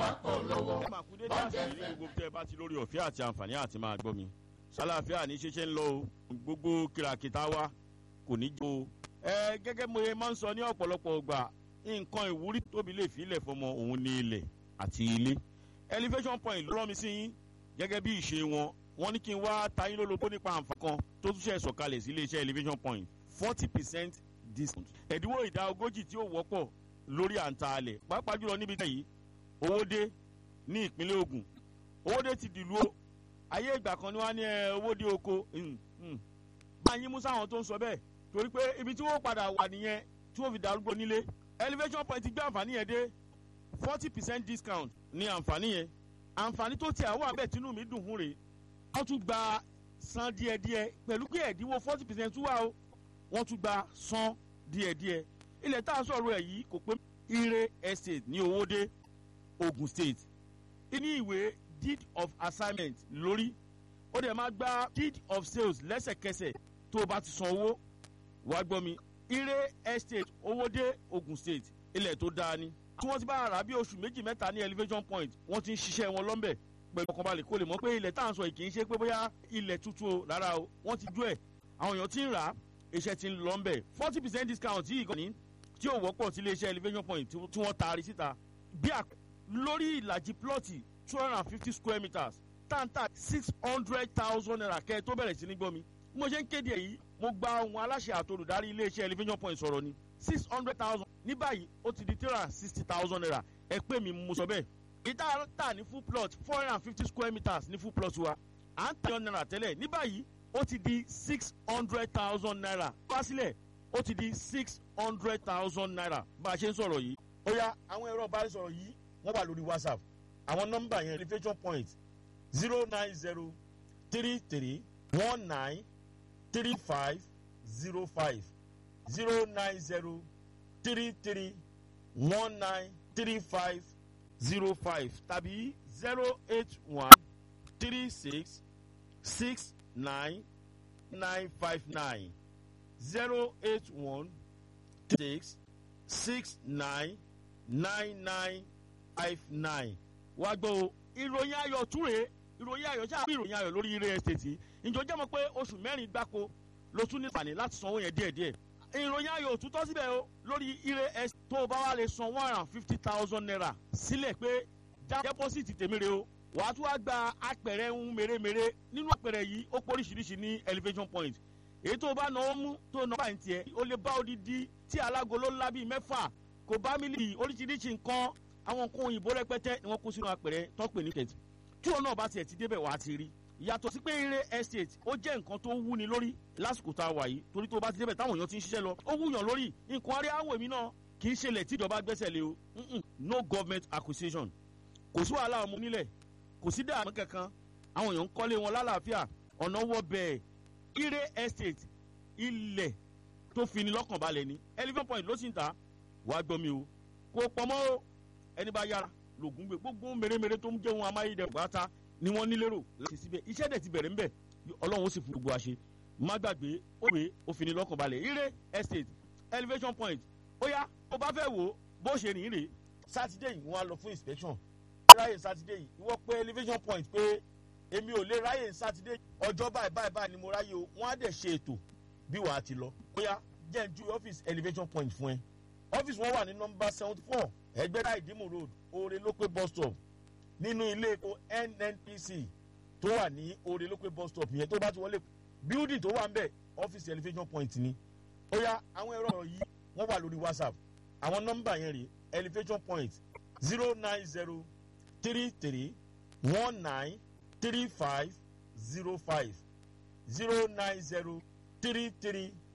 polówó. màkúndé dáàsì ní gbogbo tẹ bá ti lórí ọ̀fẹ́ àti àǹfààní àti máa gbọ́ mi ṣàlàáfíà ní ṣeṣe ń lọ o gbogbo kìràkìtà wa kò ní jẹ́ o. ẹ gẹ́gẹ́ mo ye máa ń sọ ní ọ̀pọ̀lọpọ̀ ọgbà nǹkan ìwúrí tóbi lè fi ilẹ̀ fọmọ òun ní ilẹ̀ àti ilé. elevation point ló rán mi sí yín gẹ́gẹ́ bí ìṣe wọn wọ́n ní kí n wá tayín lólobó nípa àǹfààní kan tó tún ṣe sọ̀kalẹ̀ sí iléeṣẹ́ elevation point forty percent discount. ẹ̀dínwó ìdá ogójì tí ó wọ́pọ̀ lórí àǹtaalẹ̀ pàápàá jùlọ níbi tẹ̀ yìí owó dé ní ìpínlẹ̀ ogun owó dé ti dìlú o ayé ìgbà kan ni wọ́n á ní ẹ owó dé oko máa yín mú sáwọn tó ń sọ bẹ́ẹ̀ torí pé ibi tí wọ́n padà wà nìyẹn tí wọ́n fi darúgbó nílé elevation point gbé àǹfààní yẹn dé forty percent discount ní àǹfààní yẹn àǹfààní tó tiẹ̀ wà bẹ́ẹ̀ tínú mi dùn fún rèé wọ́n tún gba san díẹ̀díẹ̀ pẹ̀lú pé ẹ̀dínwó forty percent tún wà o wọ́n tún gba san díẹ̀díẹ̀ ilẹ̀ tá a sọ̀rọ̀ ẹ̀ yìí kò pé ire estate ní owóde ogun state ní ìwé deed of assignment lórí ó dẹ̀ máa gba deed of sales lẹ́sẹ̀kẹsẹ̀ tó o bá ti san owó wàá gbọ́ mi ire estate owóde ogun state ilẹ̀ tó dáa ni tí wọ́n ti bá ara bí oṣù méjì mẹ́ta ní elevation point wọ́n ti ń ṣiṣẹ́ wọn lọ́nbẹ̀ pẹ̀lú ọkànbalẹ̀ kó lè mọ̀ pé ilẹ̀ tá à ń sọ yìí kì í ṣe pé bóyá ilẹ̀ tuntun o rárá o wọ́n ti dú ẹ̀ àwọn èèyàn ti ń rà á iṣẹ́ ti ń lọ ń bẹ̀ forty percent discount yìí kan ní tí ò wọ́pọ̀ sí iléeṣẹ́ elevation point tí wọ́n taari síta bí àpẹ lórí ìlàjì plọ́ọ̀tì two hundred and fifty square meters táǹtà six hundred thousand naira kẹ́ ẹ tó bẹ̀rẹ̀ sí ní gbọ́ mi mo ṣe ń kéde èyí mo gba ohun aláṣẹ àtolùdarí iléeṣẹ́ elevation point sọ̀rọ̀ ni six hundred thousand ní báyìí ó ti di three hundred and sixty thousand naira ẹ pé mi mo sọ bẹ́ẹ̀ ìta tà ní full plot four hundred and fifty square meters ní full plot wa à ń tà yọ naira tẹ́lẹ̀ ní báyìí ó ti di six hundred thousand naira wá sílẹ̀ ó ti di six hundred thousand naira bá a ṣe ń sọ̀rọ̀ yìí. ó yá àwọn ẹ̀rọ ìbánisọ̀rọ̀ yìí wọ́n wà lórí whatsapp àwọn nọ́mbà yẹn elevation point zero nine zero three three one nine three five zero five zero nine zero three three one nine three five zero five tàbí zero eight one three six six nine nine five nine zero eight one six six nine nine nine five nine. wá gbọ́ o ìròyìn ayọ̀ túre ìròyìn ayọ̀ ṣáà bí ìròyìn ayọ̀ lórí ilé ẹ̀sìtì ìjọ jẹ́ mọ́ pé oṣù mẹ́rin gbáko ló tún ní ìpàdé láti sanwó yẹn díẹ̀díẹ̀ ìròyìn ayọ̀ òtútọ́ síbẹ̀ o lórí ilé ẹ̀sìtì tó o bá wà lè san one hundred and fifty thousand naira sílẹ̀ pé já dẹ́pọ́sìtì tèmi re o wàá tún wá gba apẹ̀rẹ̀ ń mèremère nínú apẹ̀rẹ̀ yìí ó pọ̀ oríṣiríṣi ní elevation point èyí tó o bá náwó mú tó o náwó báyìí tiẹ̀ o lè bá odidi tí alágolo ńlá bíi mẹ́fà kò bá mílíọ̀nù oríṣiríṣi nǹkan àwọn nǹkan òyìnbó rẹpẹtẹ ni wọ́n kó sínú apẹ̀rẹ̀ tó pè ní kẹ̀tì tí òun náà bá tiẹ̀ ti débẹ̀ wàá ti rí yàtọ̀ sí pé eré estate ó jẹ́ nǹkan tó wúni lórí lásìkò tá a wà yìí torí tó o bá ti débẹ̀ táwọn èèyàn ti ń ṣiṣẹ́ lọ ó wúyàn lórí nǹkan arí àwọn èmi náà kì í ṣẹlẹ̀ tíjọba gbẹ́sẹ̀ lé o no government acquisition kò sí wàhálà ọmọ nílẹ̀ kò sí dààmú kankan àwọn èèyàn ń kọ́lé wọn lálàáfíà ọ̀nà wọ bẹ́ẹ̀ ire estate ilẹ̀ tó fini lọ́kàn balẹ̀ ni eleven point ló sì ń ta wàá gbọ́ mi o kò pọ̀ mọ́ o ẹni bá yára lògùn gbé gbogbo mèremère tó ń jẹ́ wọn amáyédẹrùn pátá ni wọ́n nílérò láti síbẹ̀ iṣẹ́ dẹ̀ ti bẹ̀rẹ̀ ńbẹ̀ ọlọ́run ó sì fún gbogbo àṣẹ má gbàgbé ó wé ó fini lọ́kàn balẹ̀ ire estate elevation point ó yá ó bá fẹ́ wò ó bó ṣe rìn rè sátidé yìí wọ́n á lọ fún inspection ráyè sátidé yìí ìwọ pé elevation point pé èmi ò lè ráyè sátidé ọjọ́ báyìí báyìí báyìí ni mo ráyè o wọ́n á dẹ̀ ṣe ètò bí wàá ti lọ bóyá jẹ́ ń ju ọ́fíìsì elevation point fún ẹ ọ́fíìsì wọn wà ní nọmba seventy four ẹgbẹ́dá ìdímù road oore lópé bus stop nínú ilé epo nnpc tó wà ní oore lópé bus stop yẹn tó bá ti wọlé building tó wà ń bẹ̀ ọ́fíìsì elevation point ni ó yá àwọn ẹ̀rọ ọ̀rọ̀ yìí wọ́n wà lórí whatsapp àwọn nọmba yẹn rè elevation point zero nine zero three three one nine three five zero five zero nine zero three three